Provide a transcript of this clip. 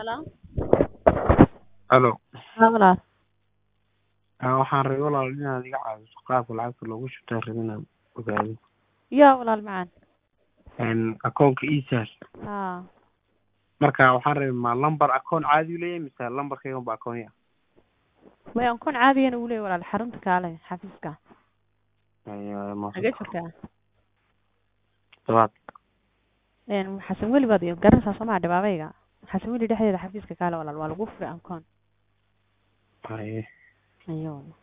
Hello? Halo. Haa walaal. Haa, waxaan rabay walaal inaad iga caawiso qaabka lacagta loogu shubtaan rabay inaan ogaado. Yaa walaal macaan. Een akoonka iisaas. Haa. Marka waxaan rabay ma lambar akoon caadi u leeyahay mise lambarkayga unba akoon ah. Way akoon caadiyan uu leeyahay walaal xarunta kaale xafiiska. Ayaa ma Xagee joogtaa? Todobaad. Een xasan weli baad iyo garanaysaa soo maa dhibaabayga. xasan weli dhexdeeda xafiiska kaale walaal waa lagu furay akoon. Haye. Ayo.